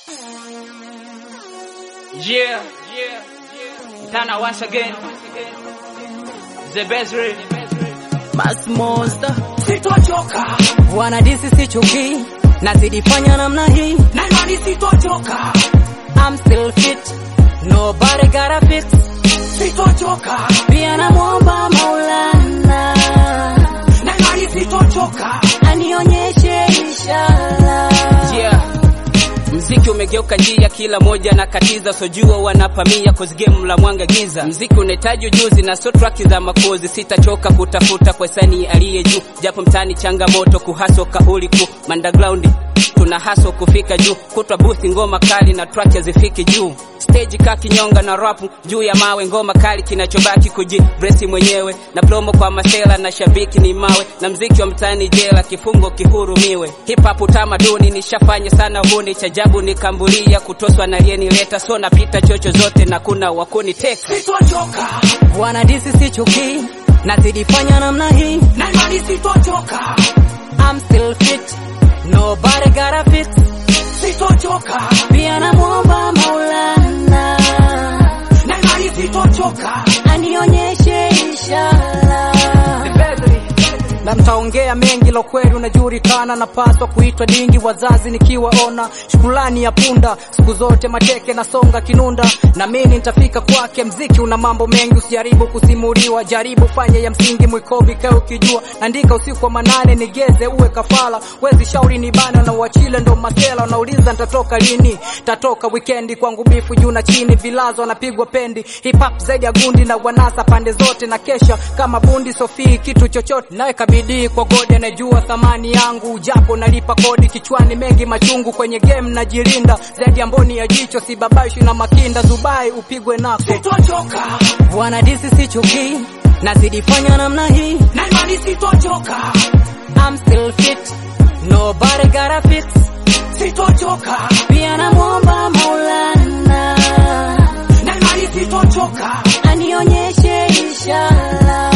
Yeah, yeah, Tana once again. The best read. Mass Monster Sitochoka wana disi sichuki, nazidi fanya namna hii, na imani sitochoka, I'm still fit, nobody gotta fix. sitochoka Pia namwomba Maulana na imani sitochoka, anionyeshe ishara. Yeah. Mziki umegeuka njia, kila moja na katiza, sojua wanapamia cause game la mwanga giza. Mziki unahitaji ujuzi na so track za makozi, sitachoka kutafuta kwa sani aliye juu, japo mtani changamoto kuhaso kauli kuu underground tuna haso kufika juu, kutwa booth ngoma kali na track hazifiki juu stage ka kinyonga na rapu juu ya mawe, ngoma kali kinachobaki kuji bresi mwenyewe na promo kwa masela na shabiki ni mawe, na mziki wa mtaani jela, kifungo kihurumiwe. Hip hop utamaduni nishafanya sana, huni chajabu nikambulia kutoswa na aliyenileta, so napita chocho zote na kuna wakuniteka sitochoka Wana disi sichuki, nazidi fanya namna hii, na imani sitochoka, I'm still fit, nobody gotta fix. sitochoka Pia namwomba Maulana na imani sitochoka, anionyeshe ishara. na mtaongea mengi la kweli unajulikana, napaswa kuitwa dingi wazazi nikiwaona, shukrani ya punda siku zote mateke na songa kinunda, na mimi nitafika kwake. Mziki una mambo mengi, usijaribu kusimuliwa, jaribu fanye ya msingi, mwikobi kae ukijua, andika usiku wa manane, nigeze uwe kafala, wezi shauri ni bana na uachile, ndo masela unauliza nitatoka lini, tatoka wikendi kwangu, bifu juu na chini, vilazo anapigwa pendi, hip hop zaidi ya gundi na wanasa pande zote, na kesha kama bundi Sofii, kitu chochote naweka bidii kwa godi, anajua thamani yangu, japo nalipa kodi, kichwani mengi machungu, kwenye game najilinda zaidi ya mboni ya jicho, sibabaishi na makinda, Dubai upigwe nako, sitochoka wana disi sichuki, nazidi fanya namna hii, na imani sitochoka, I'm still fit, nobody gotta fix. sitochoka Pia namwomba Maulana na imani sitochoka, anionyeshe ishara.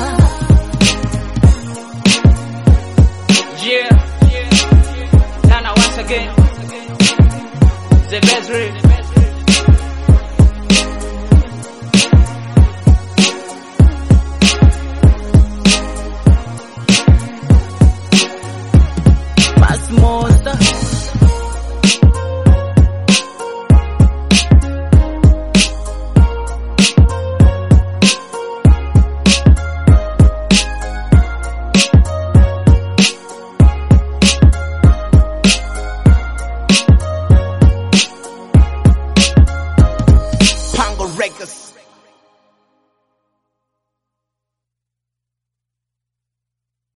Yeah, Tana once again. The best read. Mass Monster Pango Records.